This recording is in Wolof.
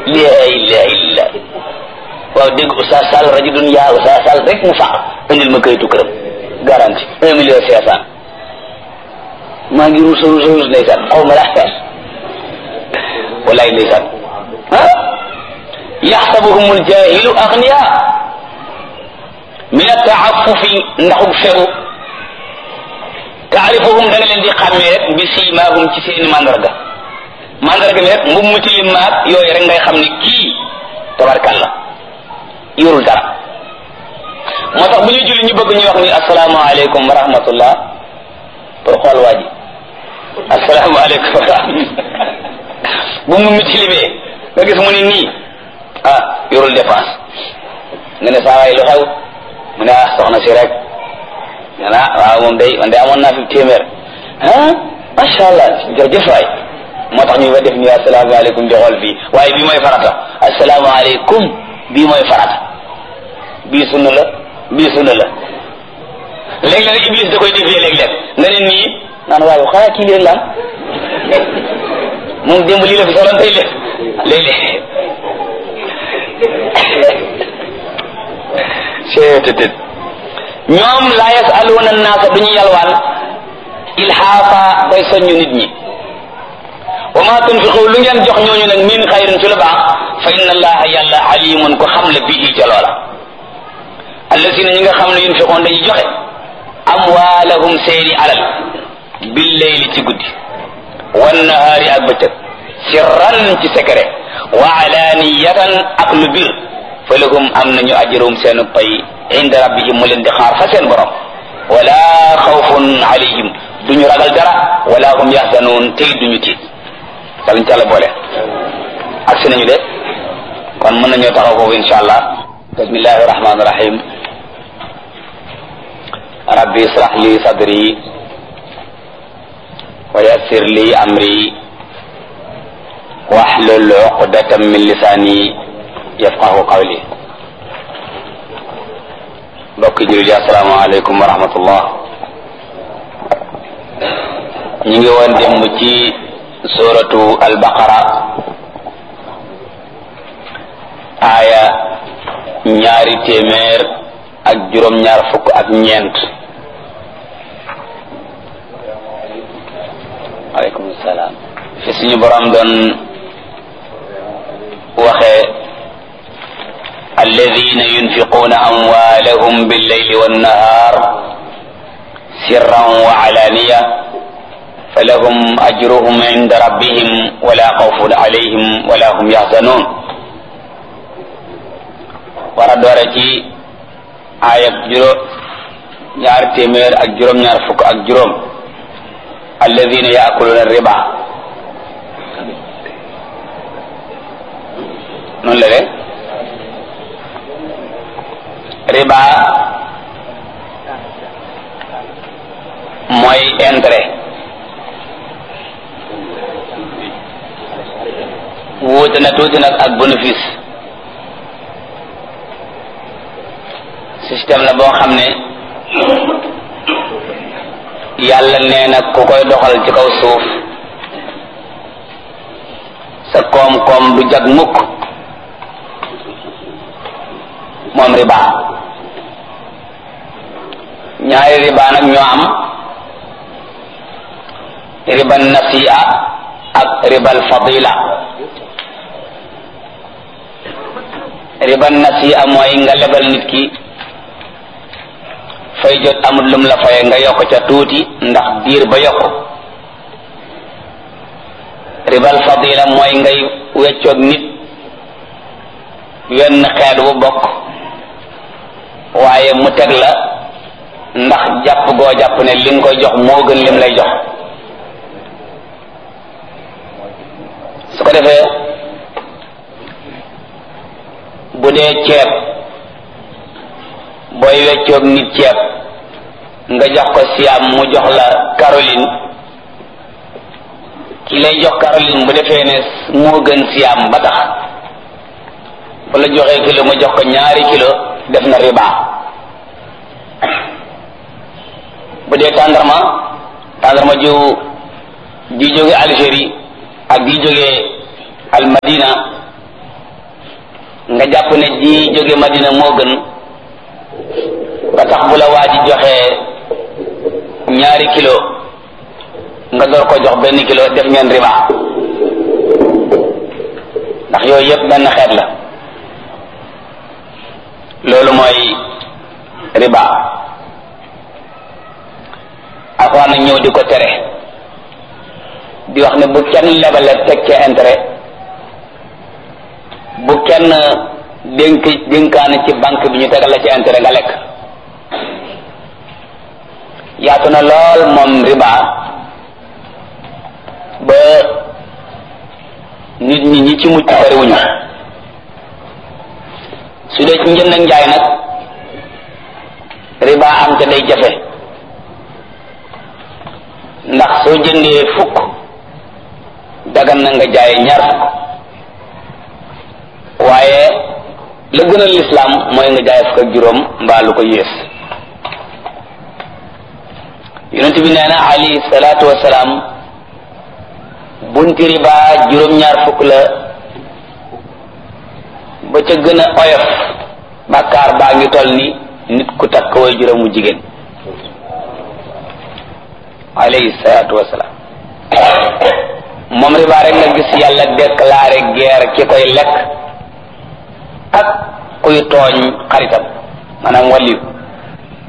laa ilaha illa waaw dégg Oustaz Sall rajo dun yaa Oustaz Sall rek mu faq indil ma kayitu këram garanti un million cinq cent maa ngi ruus ruus ruus ndeysaan xaw ma laa walaay ndeysaan ah yaxsabuhum aljahilu agniya min ataafufi ndaxug fegu taarifuhum da nga leen di xàmmee rek bi siimaahum ci seeni mandarga mandarga mi rek mbub mu tilim maag yooyu rek ngay xam ne kii tabarkalla yorul dara moo tax bu ñuy julli ñu bëgg ñu wax ni asalaamaaleykum wa rahmatullah pour xool waa ji asalaamaaleykum wa rahmatullah bu mu mu tilimee nga gis mu ni nii ah yorul dépense nga ne saa waay lu xew mu ne ah soxna si rek nga ne ah waaw moom day man day amoon naa fi téeméer ah macha allah jërëjëf waay moo tax ñu fa def ni asalaamaaleykum di xool fii waaye bii mooy farata asalaamaaleykum bii mooy farata bii sunna la bii sunna la léeg-léeg iblis da koy defee léeg-léeg nga ne nii naan waaye xanaa kii leen la moom démb lii la fi soloon tey léeg-léeg seetetet ñoom laa yasaluuna naasa duñu yalwaan ilhaafa bay soññu nit ñi wa ma tunfiqu lu ngeen jox ñooñu nag min xayrin ci lu baax fa inna allaha yàlla alimun ko xam la bihi ca loola allasina ñi nga xam ne yunfiqoon dañuy joxe amwaalahum seeni alal billeyli ci guddi wannahaari ak bëccëg sirran ci secret wa alaniyatan ak lu bir fa lahum am nañu ajrum seenu pay inda rabbihim mu leen di xaar fa seen borom wala xawfun alayhim duñu ragal dara wala hum yaxzanun tey duñu tiit yàlla ñu ca la boole ak si nañu de kon mën nañoo taxaw foofu insha allah bismillahi rahmani rahim rabbi israh li sadri wa yassir li amri wahlul uqdatan min lisani yafqahu qawli mbokki jullit yi assalaamu aleykum wa rahmatullah ñu ngi woon démb ci suratu albaqara aaya ñaari téeméer ak juróom-ñaar fukk ak ñeent aleykum salaam fi suñu borom doon waxee alladina yunfiquuna amwaalahum billeyli wannahar sirran wa alaniya falahum ajruhum inda rabbihim wala xawfun alayhim wala hum yaxzanun war a doore ci aayab juróom ñaar téeméer ak juróom-ñaar fukk ak juróom alladina yaakuluna riba noonu la de riba mooy intérêt wuute na tuuti nag ak bénéfice système la boo xam ne yàlla nee na ku koy doxal ci kaw suuf sa koom-koom du jag mukk moom riba ñaari riba nag ñoo am ribal nasi'a ak ribal fadila ribal nasi'a mooy nga lebal nit ki fay jot amul lum la faye nga yokk ca tuuti ndax diir ba yokk ribal fadila mooy ngay weccoog nit wenn xeet bu bokk waaye mu teg la ndax jàpp goo jàpp ne li nga koy jox moo gën lim lay jox su ko defee bu dee ceeb booy weccoog nit ceeb nga jox ko siam mu jox la Caroline ki lay jox Caroline bu defee ne moo gën siam ba tax bu la joxee kilo mu jox ko ñaari kilo def na riba bu dee tàndarma tàndarma ju ji jóge Algérie ak ji jóge Almadina nga jàpp ne ji jóge madina moo gën ba tax bu la waa ji joxee ñaari kilo nga door ko jox benn kilo def ngeen riba ndax yooyu yëpp benn xeet la loolu mooy riba alxuraan ñëw di ko tere di wax ne bu kenn lebale teg ca intérêt bu kenn dénk dénkaane ci banque bi ñu tegal la ci intérêt nga lekk yaatu na lool moom riba ba nit ñi ñi ci mucc bariwuñu su dee ci njënd ak njaay nag riba am ca day jafe ndax soo jëndee fukk dagan na nga jaay ñaar fukk waaye la gën a lislaam mooy nga jaay fukk ak juróom mbaa lu ko yées yonent bi nee na alayhi salaatu wasalaam bunti riba juróom-ñaar fukk la ba ca gën a oyof bàkkaar baa ngi toll ni nit ku takk way juróomu jigéen alayhi salaatu wasalaam moom riba rek nga gis yàlla déclaré guerre ki koy lekk ak kuy tooñ xaritam maanaam wàlliyu